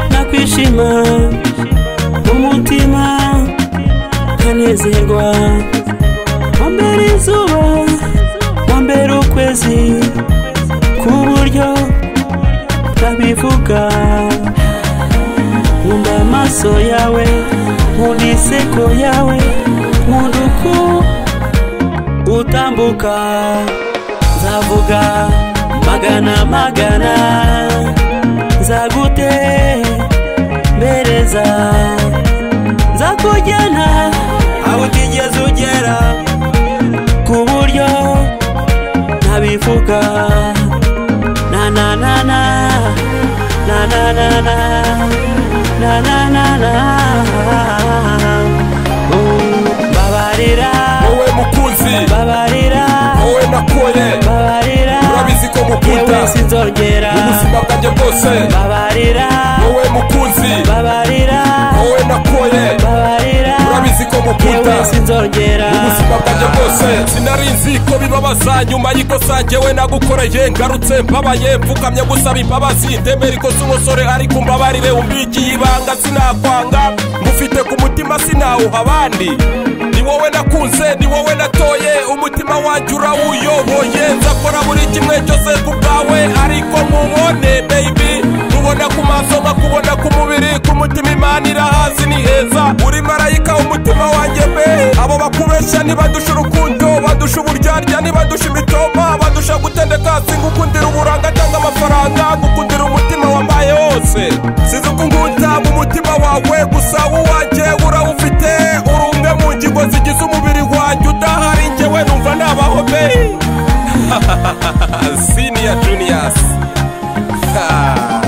gushima umutima ukanezerwa wambere izuba wambere ukwezi ku buryo utabivuga nkunda amaso yawe nkunda iseko yawe nkunda uko utambuka nzavuga magana magana nzagutembereza nzakujyana aho utigeze ugera ku buryo ntabivuga na na na na na na na na na na na na Oh, mbabarira wowe mukunzi mbabarira wowe nakoye mbabarira urabizi ko mukunda yewe sinzongera ubuzima bwanjye bwose mbabarira wowe mukunzi mbabarira wowe nakoye mbabarira urabizi ko mukunda yewe sinzongera ubuzima bwanjye bwose sinari nzi ko bibabaza nyuma y'ikosa njyewe nagukoreye ngarutse mbabaye mfukamye gusaba imbabazi ndemera ikosa umusore ariko umbabarire umbikiye ibanga sinakwanga ngufite ku mutima sinawuha abandi ni wowe nakunze ni wowe natoye umutima wanjye urawuyoboye nzakora buri kimwe cyose ku bwawe ariko nkubone baby kubona ku maso kubona ku mubiri ku mutima imana irahazi ni heza uri marayika umutima wanjye be abo bakubeshya nibadusha urukundo badusha uburyarya nibadusha imitoma badusha gutendeka singukundira uburanga cyangwa amafaranga gukundira umutima wambaye wose sinzi uko ngunda mu mutima wawe gusa uwanjye urawufite uri umwe mu ngingo zigize umubiri wanjye udahari njyewe numva nabaho be siniya juniyasi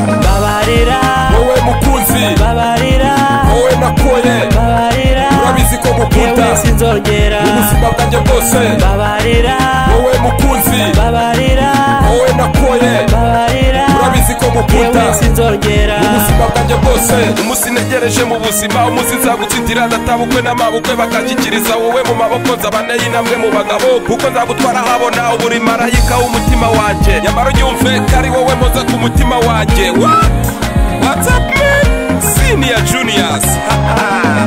mbabarira wowe mukunzi mbabarira wowe nakoye mbabarira urabizi ko mukunda yewe sinzongera ubuzima bwanjye bwose mbabarira wowe mukunzi mbabarira wowe nakoye mbabarira urabizi ko mukunda yewe sinzongera ubuzima bwanjye bwose umunsi negereje mu buzima umunsi nzagutsindira ndatabukwe n'amabukwe bakashyikiriza wowe mu maboko nzabane y'intambwe mu bagabo kuko nzagutwara habona uburi marayika w'umutima wanjye nyamara unyumve ko ari wowe moza ku mutima wanjye What? What's up, man? Senior Juniors.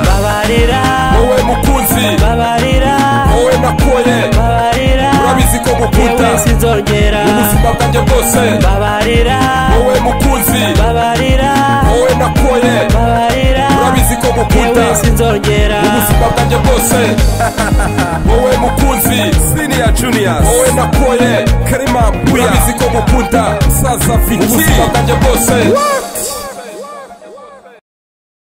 mbabarira wowe mukunzi mbabarira wowe nakoye mbabarira urabizi ko mukunda yewe sinzongera ubuzima bwanjye bwose mbabarira wowe mukunzi mbabarira wowe nakoye mbabarira urabizi ko mukunda yewe sinzongera ubuzima bwanjye bwose wowe mukunzi siniya juniors wowe nakoye karima urabizi ko mukunda musaza fiti ubuzima bwanjye bwose